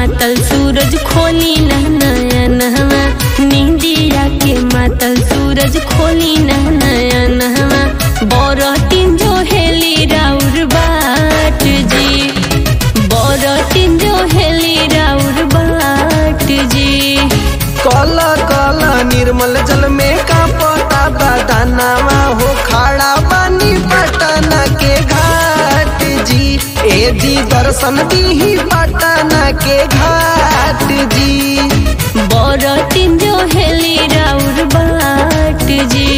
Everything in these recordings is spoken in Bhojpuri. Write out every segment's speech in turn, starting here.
मातल सूरज खोली नयनवा नींदिया के मातल सूरज खोली नयनवा बरतिन जो हेली राउर बाट जी बरतिन जो हेली राउर बाट जी कल कल निर्मल जल में का पता बदानावा हो खड़ा बानी पटना के घाट जी ए जी दर्शन दी पटना के घाट जी बरतिन जो हेली राउर बाट जी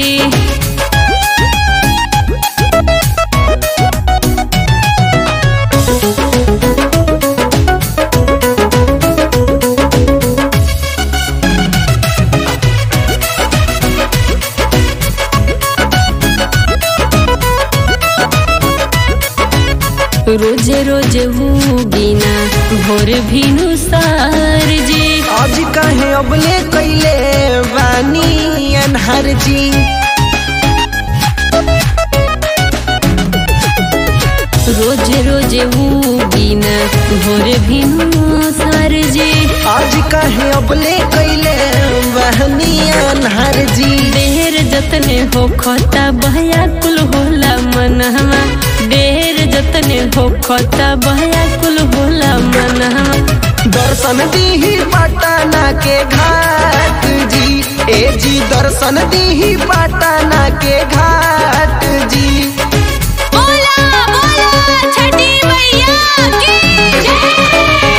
रोजे रोजे हू बिना भोर भिनु सार जी आज कहे अबले कैले बानी अनहर जी रोजे रोजे हू बिना भोर भिनु सार जी आज कहे अबले कैले बहनी अनहर जी देर जतने हो खता बहया कुल होला मनहवा देर जतने हो खता बहया कुल होला मनहवा दर्शन दी पटना के घाट जी ए जी दर्शन दी पटना के घाट जी बोला बोला छठी मैया की जय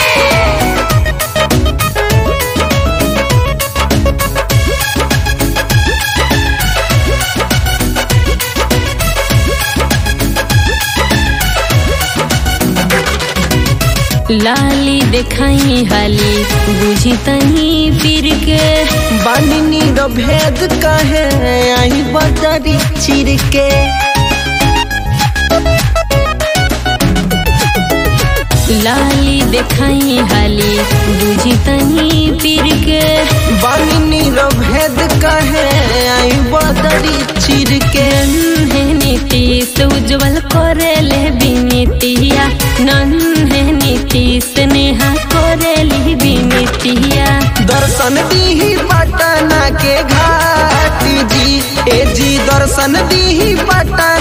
लाली देखाई हाली बुझी तनी फिर के बानी रो भेद कहे आई बदरी चिर के लाली देखाई हाली बुझी तनी फिर के बानी रो भेद कहे आई बदरी चिर के है नीतीश उज्जवल करे ले बिनीतिया नन है नीतीश नेहा करे ली बिनीतिया दर्शन दी पटना के घाट जी ए जी दर्शन दी पटना